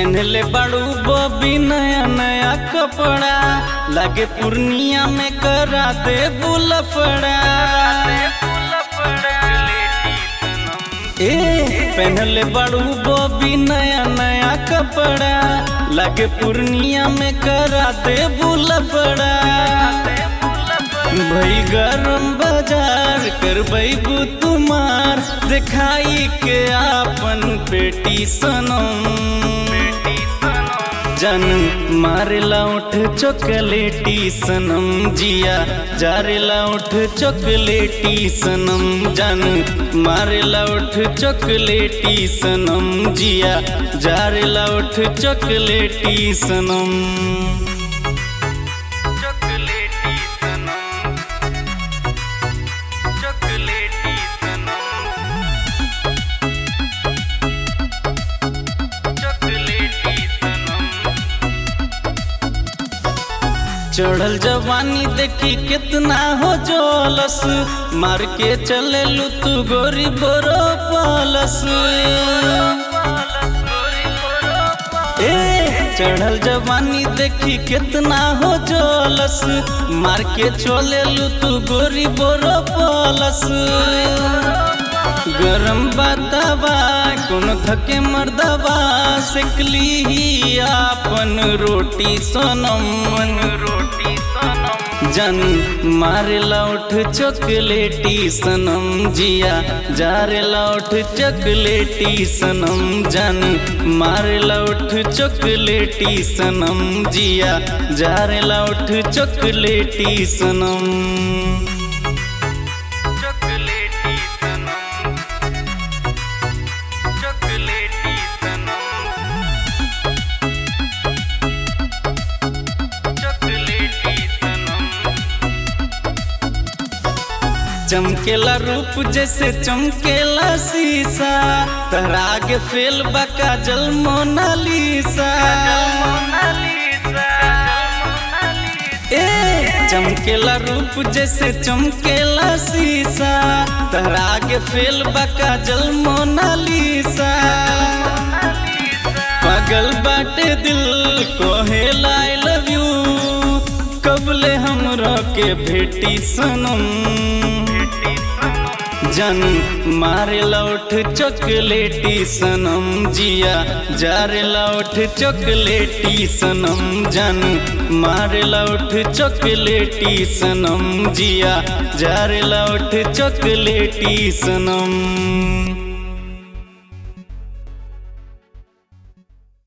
पहनले बाड़ू बबी नया नया कपड़ा लागे पूर्णिया में करा दे बुलफड़ा ए पहनले बाड़ू बबी नया नया कपड़ा लागे पूर्णिया में करा दे बुलफड़ा भई गरम बाजार करबई तुम्हार दिखाई के आपन पेटी सनम जन मारेला उठ चॉकलेटी सनम जिया जारेला उठ चॉकलेटी सनम जन मारेला उठ चॉकलेटी सनम जिया जारेला उठ चॉकलेटी सनम चॉकलेटी सनम चॉकलेटी सनम चॉकलेटी सनम चढ़ल जवानी देखी कितना हो जोलस मार के चले लू तू गोरी बोरो पालस ए चढ़ल जवानी देखी कितना हो जोलस मार के चले लू तू गोरी बोरो पालस गरम बातावा कोनो थके मर्दवा सिकली ही आपन रोटी सोनम रोटी सोनम जन मारे लौट चॉकलेटी सनम जिया जारे लौट चॉकलेटी सनम जन मारे लौट चॉकलेटी सनम जिया जारे लौट चॉकलेटी सनम चॉकलेटी सनम चॉकलेटी सनम चॉकलेटी सनम चमकेला रूप जैसे चमकेला शीशा तहरा आगे फेल बका जल मोनालिसा ए चमकेला रूप जैसे चमकेला शीशा तहरा आगे फेल बका जल मोनालिसा पागल बाटे दिल कोहेला आई लव यू कबले हमरा के भेटी सनम जन मारे लौट चॉकलेटी सनम जिया जारे लौट चॉकलेटी सनम जन मारे लौट चॉकलेटी सनम जिया जारे लौट चॉकलेटी सनम